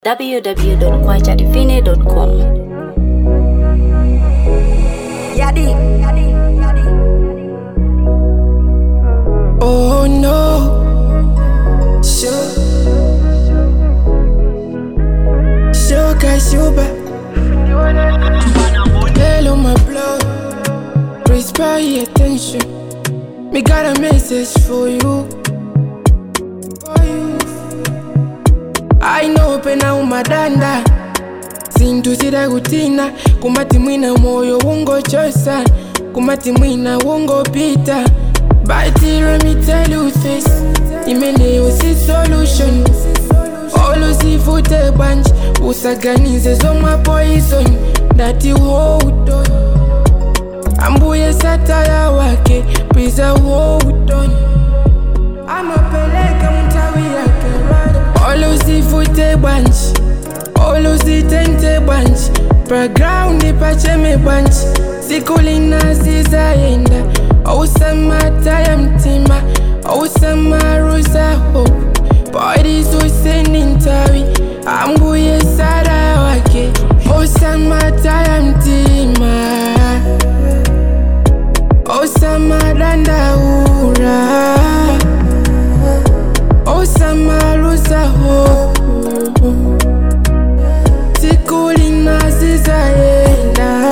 www.kwajadivine.com. Yadi. Oh no. Sure. Sugar, sugar. Hello, my blood. Please pay attention. Me got a message for you. For you. I know pena umadanda sintu kutina kumati mwina moyo ungochosa kumati mwina ungopita But let me tell you this imeneyo si solution olusifute banje usaganize zomwa poison ndati hold on ambuye sataya wake pwiza hold on amapeleka mtawi yake olusifute banje olusitente banje background pacheme banje sikulina sizaenda ousamata ya mtima ousamaaruza hope bodisusendi ntawi ambuye sara wake ousamata ya mtima osamadandaura osamaruza hope sikulina sizaenda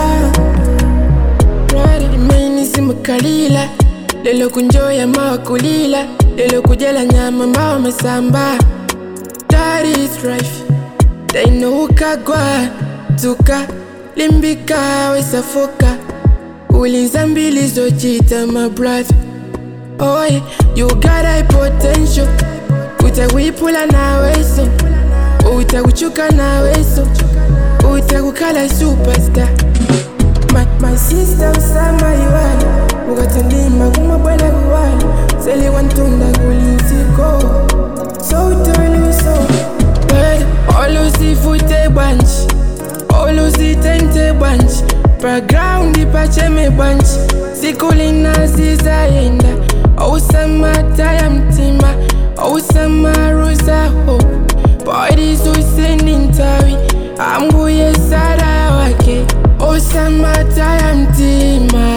imeni simukalila lelo kunjoya mawa kulila lelo kujela nyama mawa masamba That is life dainokagwa tuka limbika wesafoka ulinza mbili zochita my brother oh yeah, you got a potential utakuipula naweso utakuchuka naweso utakukala superstar my, my sister usama iwani ukatandima kumabwela kuwani seli wantunda kulinsiko so utoluso olusifute bwanji olusitente bwanji background pacheme bwanji sikulina sizaenda ousamata ya mtima ousamaaruza hope bodisusendi ntawi ambuye sara wake osamata ya mtima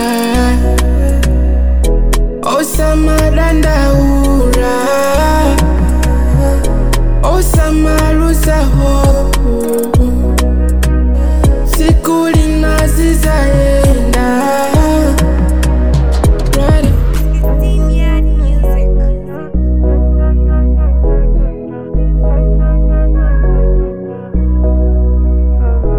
osamadandaura osamaruza hope sikulina zizaenda right.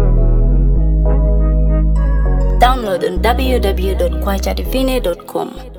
Download on www.kwajadivine.com.